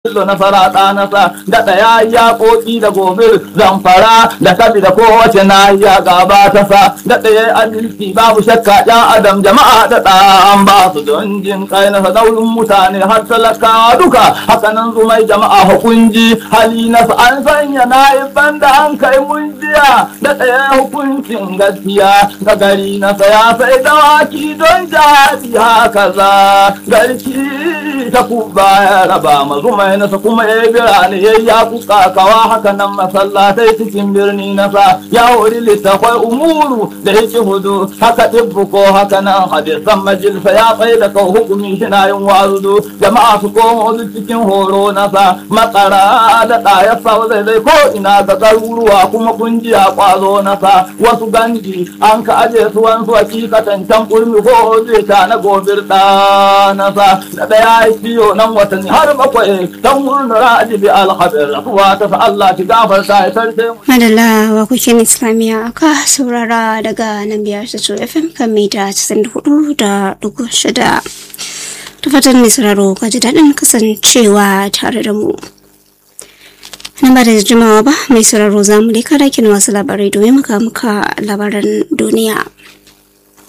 Bello na faraɗa na sa da ɗaya ya ƙoƙi da gobir zamfara da kabi da kowace na ya gaba ta sa da ɗaya adalci babu shakka ɗan adam jama'a da ɗan ba su don jin kai na sadaurin mutane har talakawa duka hakanan zumai jama'a hukunji hali na an sanya na ban da an kai mun jiya da ɗaya hukuncin gaskiya ga gari na saya sai dawaki don jihadi haka za garki ta kuba ya raba mazumai nasa kuma ya birane ya ya kuka kawa haka nan masallatai cikin birni nasa ya wuri littafai umuru da yake hudu haka tibbu ko haka nan hadisan majalisa ya tsaye da kau hukumi shina yin wazudu jama'a su koma wasu cikin horo nasa matsara da ɗaya sau zai zai ko ina ga garuruwa kuma kungiya kwazo nasa wasu ganji an ka aje su wansu hakikatan can kurmi ko zai ta na gobir ɗa nasa da ɗaya ya ciyo nan watanni har bakwai dan murnar ajibi alhabir rafuwa ta sa Allah ki gafarta ya sarce mu. Madalla wa kukin Islamiyya aka saurara daga nan biyar su FM kan mita 94 da dugu shida. Ta fatan mai sauraro ka ji daɗin kasancewa tare da mu. Nan ba da jimawa ba mai sauraro za mu leka dakin wasu labarai domin muka muka labaran duniya.